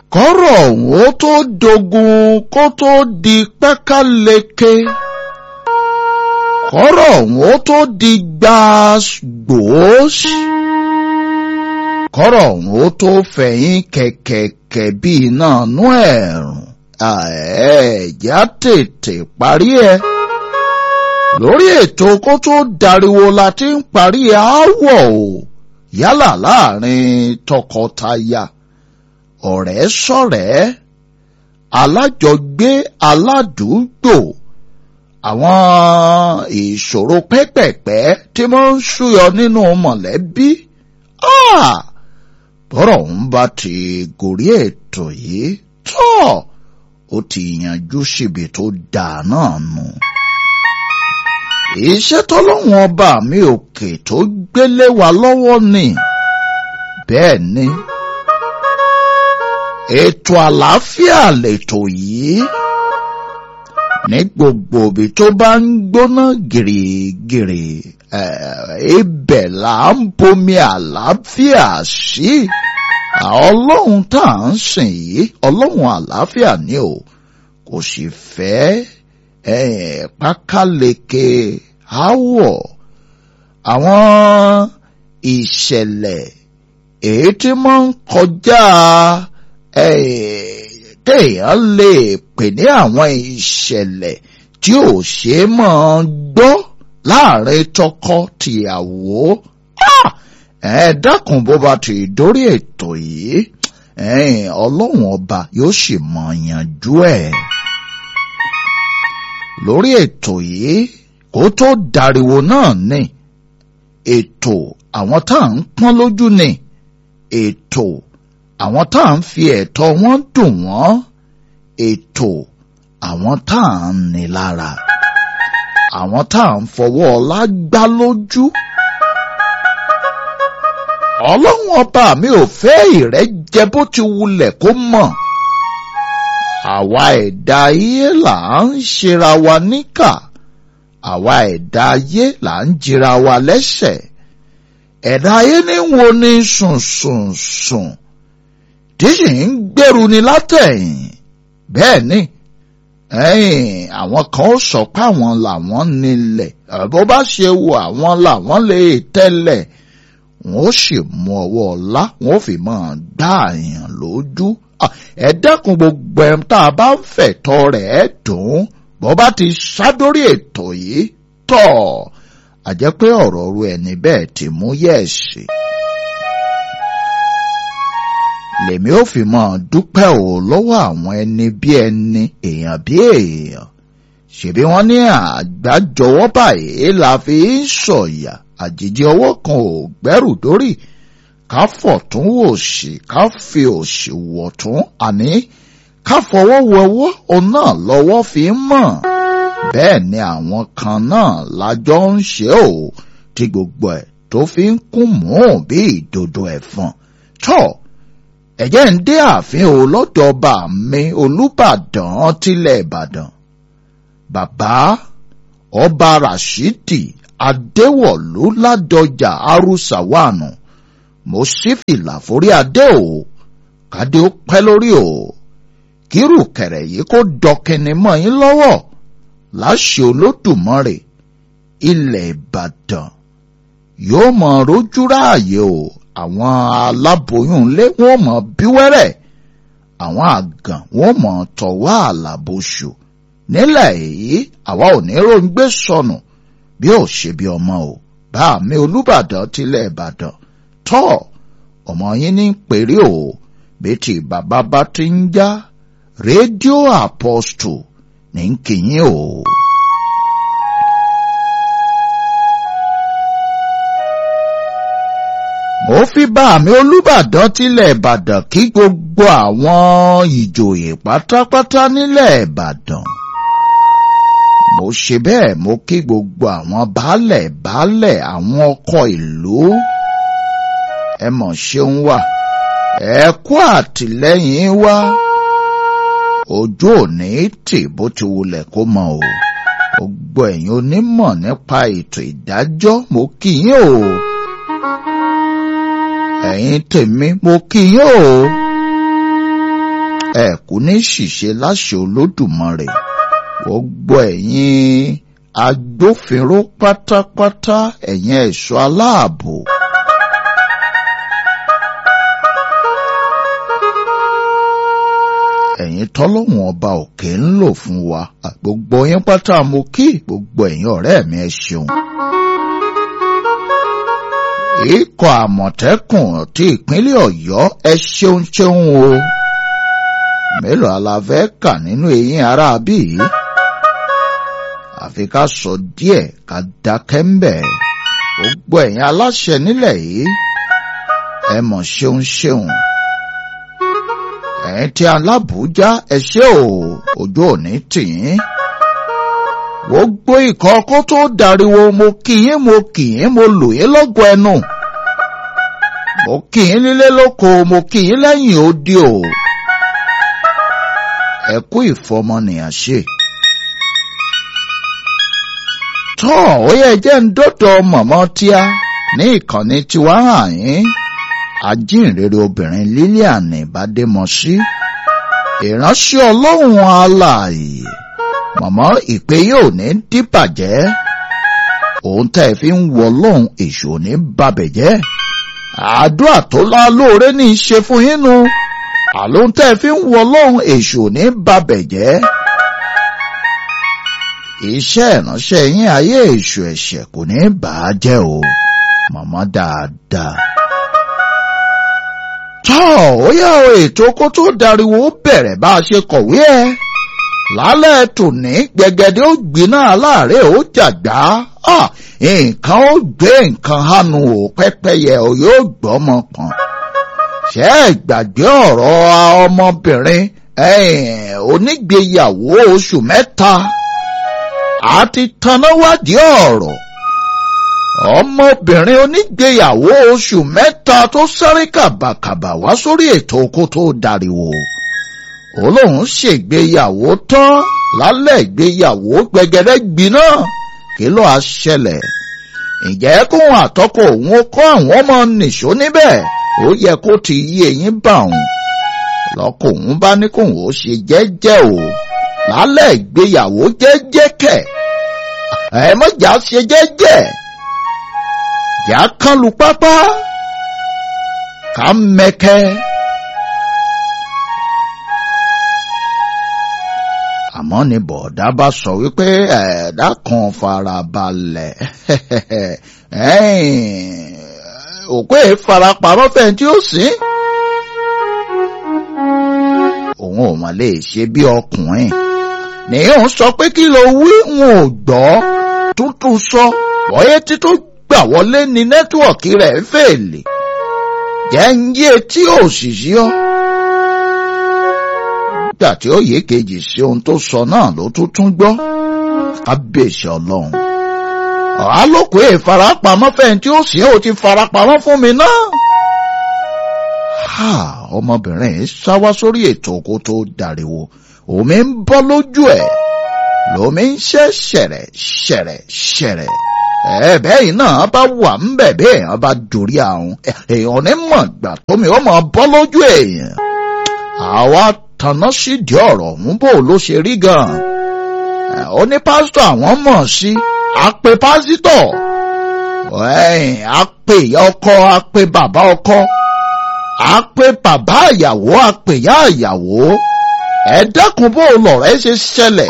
kọ́rọ̀ ọ̀hún ó tó dogun kó tó di pẹ́káleke kọ́rọ̀ ọ̀hún ó tó di gbàgbós kọ́rọ̀ ọ̀hún ó tó fẹ̀yìn kẹ̀kẹ̀kẹ̀ bí iná nú ẹ̀rùn ẹ̀ẹ́dá tètè parí ẹ̀ lórí ètò kó tó dariwo la ti ń parí aáwọ̀ o yálà láàrin tọkọtaya ọ̀rẹ́ sọ̀rẹ́ alájọgbé aládùúgbò àwọn ìṣòro pẹ́pẹ̀pẹ́ tí wọ́n ń ṣúyọ nínú mọ̀lẹ́bí bọ́rọ̀ ń bá ti gòrí ètò yìí tọ́ ó ti yanjú síbi tó dáa náà nù. iṣẹ́ tọ́lọ́wọ́n ọba mi òkè tó gbélé wa lọ́wọ́ ni bẹ́ẹ̀ ni ètò àlàáfíà lètò yìí ní gbogbo ibi tó bá ń gbóná gìrìgìrì ibẹ̀ là ń bomi àlàáfíà sí ọlọ́run tá à ń sìn yìí ọlọ́run àlàáfíà ni o kò sì fẹ́ pákáleke áwọ̀ àwọn ìṣẹ̀lẹ̀ èyí tí máa ń kọjá téèyàn lè pè ní àwọn ìṣẹ̀lẹ̀ tí ò ṣe é máa gbọ́ láàrin tọkọ tìyàwó ẹ dákun bó bá ti dórí ètò yìí ọlọ́run ọba yóò sì mọ̀ yanjú ẹ̀ lórí ètò yìí kó tó dariwo náà ni ètò àwọn tá à ń pọ́n lójú ni ètò àwọn tá à ń fi ẹ̀tọ́ wọn dùn wọ́n ètò àwọn tá à ń ní lára àwọn tá à ń fọwọ́ ọlá gbá lójú. ọlọ́run ọba mi ò fẹ́ ìrẹ́jẹ bó ti wulẹ̀ kó mọ̀. àwa ẹ̀dá ayé là ń ṣera wa níkà àwa ẹ̀dá ayé là ń jira wa lẹ́sẹ̀ ẹ̀dá ayé ní wo ni sùn sùn sùn tí sì ń gbèrú ni látẹ̀yìn bẹ́ẹ̀ ni ẹ̀yìn àwọn kan ó sọ pé àwọn làwọn nílẹ̀ bó bá ṣe wo àwọn làwọn lè tẹ́lẹ̀ wọn ó sì mú ọwọ́ ọlá wọn ó fi máa gbá àyàn lójú ẹ dẹ́kun gbogbo ẹ̀ tá a bá ń fẹ̀tọ́ rẹ̀ dùn bó bá ti ṣádórí ètò yìí tọ̀ àjẹ́ pé ọ̀rọ̀ ru ẹni bẹ́ẹ̀ ti mú yẹ̀ẹ̀sì lèmi ò fi mọ́ dúpẹ́ ò lọ́wọ́ àwọn ẹni bí ẹni èèyàn bí èèyàn ṣèbí wọ́n ní àgbájọwọ́ báyìí la fi ń sọ̀yà àjèjì ọwọ́ kan ò gbẹ́rù dórí ká fọ̀tún òsì ká fi òsì wọ̀tún àní ká fọwọ́ wọwọ́ òun náà lọ́wọ́ fi ń mọ̀ bẹ́ẹ̀ ni àwọn kan náà lájọ ń ṣe ò tí gbogbo ẹ̀ tó fi ń kún mú bí ìdodo ẹ̀fọn tọ́ọ̀ ẹ̀jẹ̀ ń dé ààfin o lọ́dọ̀ ọba mi olùbàdàn tilẹ̀ ìbàdàn bàbá ọba rashidi adéwọ̀lú ládọjà arúsàwánù mo sì fìlà forí adé o kádé ó pẹ́ lórí o kírù kẹ̀rẹ̀ yìí kó dọkẹni mọ́ yín lọ́wọ́ láṣẹ olódùmarè ilẹ̀ ìbàdàn yóò mọ rojú ráàyè o àwọn aláboyún ilé wọn mọ bí wẹ́rẹ́ àwọn àgàn wọn mọ tọwọ́ àlàbòṣù nílẹ̀ èyí àwa ò ní ròǹgbé sọnù bí ò ṣe bí ọmọ o bá mi olùbàdàn tilẹ̀ ìbàdàn tọ́ ọmọ yín ní péré o bẹ́tì bàbá bá ti ń já rédíò àpọ́stù ní kìyìn o. mo fi bá mi olùbàdàn tilẹ̀ ìbàdàn kí gbogbo àwọn ìjòyè pátápátá nílẹ̀ ìbàdàn. mo ṣe bẹ́ẹ̀ mo kí gbogbo àwọn baálẹ̀ baálẹ̀ àwọn ọkọ ìlú. ẹ mọ̀ ṣeun wà ẹ kú àtìlẹ́yìn wa. ojú òní tì bó ti wulẹ̀ kó mọ o. gbogbo ẹ̀yin onímọ̀ nípa ètò ìdájọ́ mo kí yín o ẹ̀yin tèmi mo kí yín o ẹ kú ní ṣìṣe láṣẹ olódùmarè gbogbo ẹ̀yin agbófinró pátápátá ẹ̀yin ẹ̀ṣọ́ aláàbò. ẹ̀yin tọ́lọ́hun ọba òkè ń lò fún wa gbogbo yín pátá mo kí gbogbo ẹ̀yin ọ̀rẹ́ mi ẹ ṣeun. ikọ̀ àmọ̀tẹ́kùn ti ìpínlẹ̀ ọ̀yọ́ ẹ ṣeun ṣeun o. mélòó aláfẹ́ kà nínú eyín ara bí yìí. àfi ká sọ díẹ̀ ká dákẹ́ ń bẹ̀. gbogbo ẹ̀yin aláṣẹ nílẹ̀ yìí ẹ mọ̀ ṣeun ṣeun ẹ̀yin tí alábùújá ẹ ṣé o ojú òní tìyín. gbogbo ikọ̀ kó tó dariwo mo kì yín mo kì yín mo lù yín lọ́gọ̀ ẹnu. mo kì yín nílé lóko mo kì yín lẹ́yìn odi o. ẹ kú ìfọmọnìyàn ṣe. tọ́ ó yẹ jẹ́ ń dọ́dọ̀ mọ̀mọ́ tíá ní ìkànnì tiwa hàn yín ajínrere obìnrin Lilian Ìbádémọsí ìránṣẹ́ Ọlọ́run alààyè mọ̀mọ́ ìpè yóò ní díbàjẹ́ òun tẹ́ ẹ fi ń wọ Ọlọ́run èṣù ní babẹ̀jẹ́ àdúrà tó lá lóore ní í ṣe fún yín nu àlóhun tẹ́ ẹ fi ń wọ Ọlọ́run èṣù ní babẹ̀jẹ́ iṣẹ́ ìránṣẹ́ yín ayé èṣù ẹ̀ṣẹ̀ kò ní bàá jẹ́ o mọ̀mọ́ dáadáa tọ́ ó yá o ètò kó tó dariwo bẹ̀rẹ̀ bá a ṣe kọ̀wé ẹ̀ lálẹ́ tòní gbẹ̀gẹ̀dẹ̀ ó gbiná aláàárẹ̀ ó jàgbá nǹkan ó gbé nǹkan hánu ò pẹ́pẹ́yẹ ò yóò gbọ́mọ pọ̀n ṣé ẹ gbàgbé ọ̀rọ̀ ọmọbìnrin onígbéyàwó oṣù mẹ́ta àti tanáwádìí ọ̀rọ̀ ọmọbìnrin onígbéyàwó oṣù mẹ́ta tó sáré kàbàkàbà wá sórí ètò oko tó dariwo olóhùn ṣègbéyàwó tán lálẹ́ ìgbéyàwó gbẹgẹdẹ gbiná kí ló á ṣẹlẹ̀ ǹjẹ́ kóhun àtọ́kọ òun kọ́ àwọn ọmọ nìṣó níbẹ̀ ó yẹ kó ti yí eyín bà òun lọ́kọ̀ òun bá ní kóhun ó ṣe jẹ́jẹ́ o lálẹ́ ìgbéyàwó jẹ́jẹ́ kẹ̀ ẹ̀ mọ́jà ṣe jẹ́jẹ́ yà á kán lu pápá ká mẹ́kẹ́. àmọ́ ni bọ̀dá bá sọ wípé ẹ̀ẹ́dá kan fara balẹ̀ òkú ẹ̀ farapamọ́ fẹ́ tí ó sìn. òun ò mà lè ṣe bí ọkùnrin nìyẹn sọ pé kí ló wí n ò gbọ́ tuntun sọ bọ́yé títún gbà wọlé ní nẹ́tíwọ̀kì rẹ̀ fèlè jẹ́ ń yé tí òṣìṣẹ́ ọ́. nígbà tí ó yé kejì sí ohun tó sọ náà ló tún tún gbọ́ kábíyèsí ọlọ́run. ọ̀há ló kó ìfarapamọ́ fẹ́yìn tí ó sì ó ti farapamọ́ fún mi náà. ọmọbìnrin yìí sáwá sórí ètò kó tó dariwo omi ń bọ́ lójú ẹ̀ lómi ń ṣẹ́ ṣẹ̀rẹ̀ ṣẹ̀rẹ̀ ṣẹ̀rẹ̀ ẹ̀ẹ́bẹ́ yìí náà bá wà ń bẹ̀ bí èèyàn bá dorí àwọn èèyàn ní mọ̀ gbà tómi ó máa bọ́ lójú èèyàn. àwa tanná sídìí ọ̀rọ̀ ọ̀hún bò ló ṣe rí gan-an. ó ní pásítọ̀ àwọn mọ̀ sí àpè pásítọ̀ àpè ìyá ọkọ àpè bàbá ọkọ àpè bàbá ìyàwó àpè ìyá ìyàwó ẹ dákun bó lọ̀rọ̀ ẹ ṣe ṣẹlẹ̀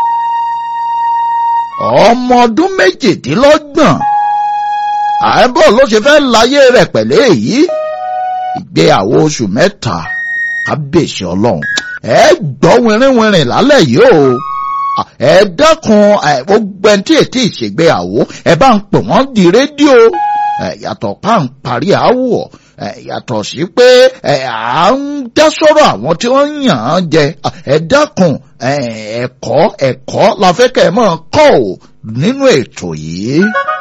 ọmọ ọdún méjìdínlọ́gbọ̀n àìbọ̀ ló ṣe fẹ́ láyé rẹ̀ pẹ̀lú èyí ìgbéyàwó oṣù mẹ́ta kábíyèsí ọlọ́run ẹ gbọ́ wìrìwìrìn lálẹ́ yìí o ẹ dákun gbogbo ẹni tí ètí ìṣègbéyàwó ẹ bá ń pè wọ́n di rédíò yàtọ̀ pa ń parí àwọ̀ yàtọ̀ sí pé à ń dá sọ́rọ̀ àwọn tí wọ́n yàn án jẹ ẹ dákun ẹ̀kọ́ ẹ̀kọ́ la fẹ́ kẹ́ ẹ máa kọ́ ò nínú ètò yìí.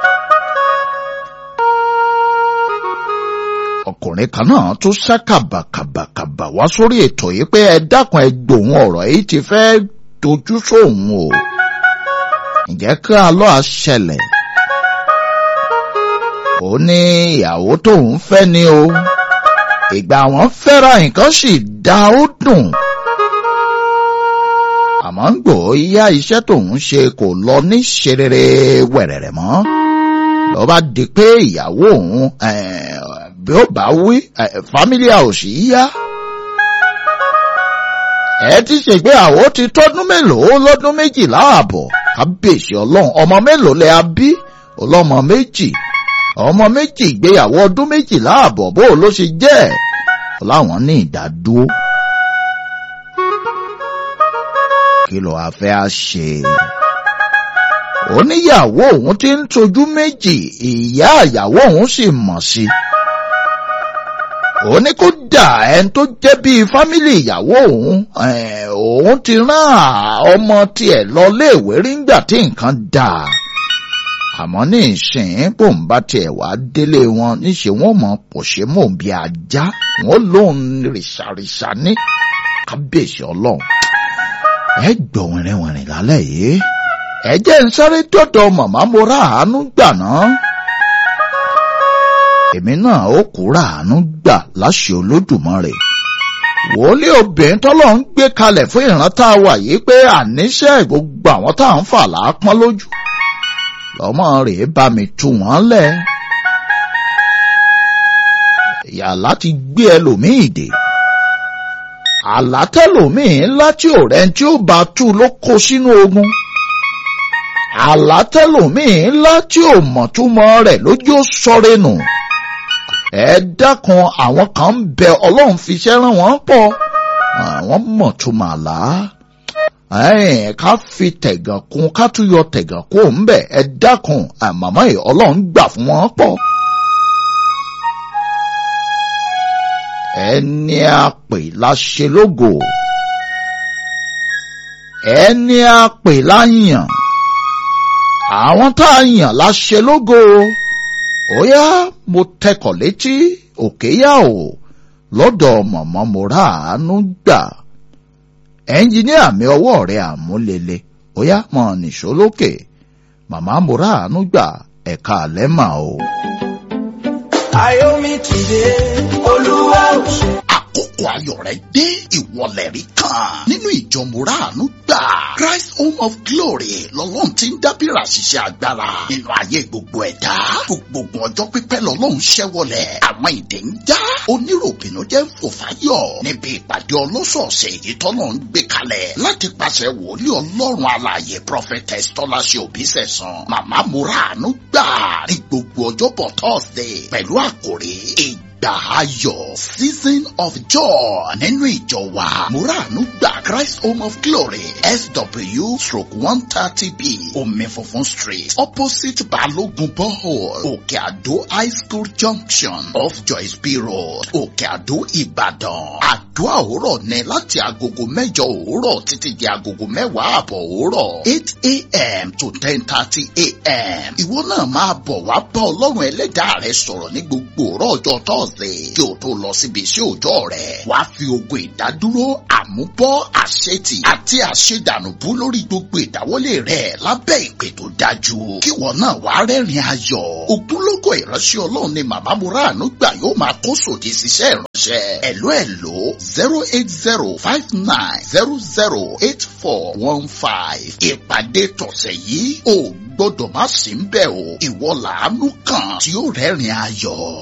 ọkùnrin kan náà tún sá kàbàkàbàkàbà wá sórí ètò yìí pé ẹ dákun ẹ gbòhun ọ̀rọ̀ yìí ti fẹ́ dojú sóhun o. ǹjẹ́ kí a lọ́ àṣẹlẹ̀? ó ní ìyàwó tóun fẹ́ ni o ìgbà wọn fẹ́ra nǹkan sì dá ó dùn àmọ́ ń gbò yá iṣẹ́ tóun ṣe kò lọ ní ṣerere wẹ̀rẹ̀rẹ̀ mọ́ ló bá di pé ìyàwó òun bí ó bá wí fámílì àòsì yá ẹ ti ṣègbéyàwó ti tọ́dún mélòó lọ́dún méjìlá ààbọ̀ kábíyèsí ọlọ́run ọmọ mélòó lẹ a bí ọlọ́mọ méjì ọmọ méjì ìgbéyàwó ọdún méjìlá ààbọ̀ bó ló ṣe jẹ́ láwọn ní ìdádúró. kí ló wá fẹ́ á ṣe? oníyàwó òun ti ń tojú méjì ìyá ìyàwó òun sì mọ̀ sí i òun ní kó dà ẹni tó jẹ́ bíi fámìlì ìyàwó òun òun ti rán ọmọ tiẹ̀ lọ léèwé rí ńgbà tí nǹkan dà àmọ́ ní ìsìn bòun bá tiẹ̀ wá délé wọn níṣẹ́ wọn mọ̀ pòṣé mò ń bí ajá wọn lóun rìṣàrìṣà ní kábíyèsí ọlọ́run ẹ gbọ́ wìrìwìrì lálẹ́ yìí ẹ jẹ́ ń sáré dọ́dọ̀ màmá mo rà àánú gbà náà èmi náà ó kúrà àánú gbà láṣẹ olódùmarè wòlíì obìnrin tọ́lọ́ ń gbé kalẹ̀ fún ìran tá a wà yìí pé àníṣe gbogbo àwọn tá à ń fà lápọ́n lójú lọ́mọ rẹ̀ bá mi tú wọ́n lẹ̀ yàrá ti gbé ẹlòmíì dè àlátẹ́lòmíì ńlá tí ò rẹ́ tí ó bá tú ló kó sínú ogun àlátẹ́lòmíì ńlá tí ò mọ̀túmọ̀ rẹ̀ lójú ó sọ̀rẹ́ nù ẹ dákun àwọn kan ń bẹ ọlọ́run fi iṣẹ́ rán wọn pọ̀ àwọn mọ̀túmọ̀ àlá ká fi tẹ̀gàn kún ká tún yọ tẹ̀gàn kún ń bẹ̀ ẹ dákun àmàmọ́ yìí ọlọ́run gbà fún wọn pọ̀. ẹni a pè la ṣe lógo ẹni a pè la yàn àwọn tá a yàn la ṣe lógo ó yá mo tẹkọ̀ létí òkè yá o lọ́dọ̀ mọ̀mọ́ mo rà àánú gbà ẹnjiníà mi ọwọ́ rẹ̀ àmúlele ó yá mọ̀ nìṣó lókè màmá mo rà àánú gbà ẹ̀ka àlẹ́ mà o. Ayomi tìde, Olúwa ò ṣe. àkókò ayọ̀ rẹ̀ dé ìwọlẹ̀ rí kan nínú ìjọ mùràánú gbà Christ Home of Glory lọ́lọ́run ti ń dábìrà ṣiṣẹ́ agbára nínú ayé gbogbo ẹ̀dá gbogbo ọjọ́ pípẹ́ lọ́lọ́run ṣẹ́wọlẹ̀ àwọn ìdè ń já oníròbìnú jẹ́ ń fò fáyọ̀ níbi ìpàdé ọlọ́sọ̀ọ̀sẹ̀ èyí tọ́lọ̀ ń gbé kalẹ̀ láti pàṣẹ wòlíì ọlọ́run alààyè prophetess tọ́láṣẹ òbí sẹ̀sán màmá mùràánú gbà ní gbogbo ọjọ́bọ̀ Thursday pẹ̀lú àkòrí ìgbà ayọ̀ season of joy nínú ìjọ wa muranu gba Christ Home of Glory SW stroke one thirty b omi funfun street opposite Balogun borehole Òkè Àdó high school junction off Joyce B road Òkè Àdó Ìbàdàn àdúrà òwúrọ̀ ní láti agogo mẹ́jọ òwúrọ̀ títí di agogo mẹ́wàá àbọ̀ òwúrọ̀ eight a.m. to ten thirty a.m. ìwọ náà máa bọ̀ wá bá ọlọ́run ẹlẹ́dàá rẹ sọ̀rọ̀ ní gbogbo òwúrọ̀ ọjọ́ Thursday kí o tó lọ síbi iṣẹ́ òòjọ́ rẹ̀ wàá fi ogun ìdádúró àmúbọ́ àṣetì àti àṣedànùbú lórí gbogbo ìdáwọ́lé rẹ̀ lábẹ́ ìpè tó dájú kí wọn náà wàá rẹ́rìn ayọ̀ ògúnlógó ìránṣẹ́ ọlọ́run ni màmá muranu gbà yóò máa kó sòdì síṣẹ́ ìránṣẹ́ ẹ̀ló ẹ̀ló zero eight zero five nine zero zero eight four one five ìpàdé tọ̀sẹ̀ yìí ò gbọ́dọ̀ má sí ń bẹ̀ o ìwọ làánú kan tí ó rẹ́rìn ayọ̀.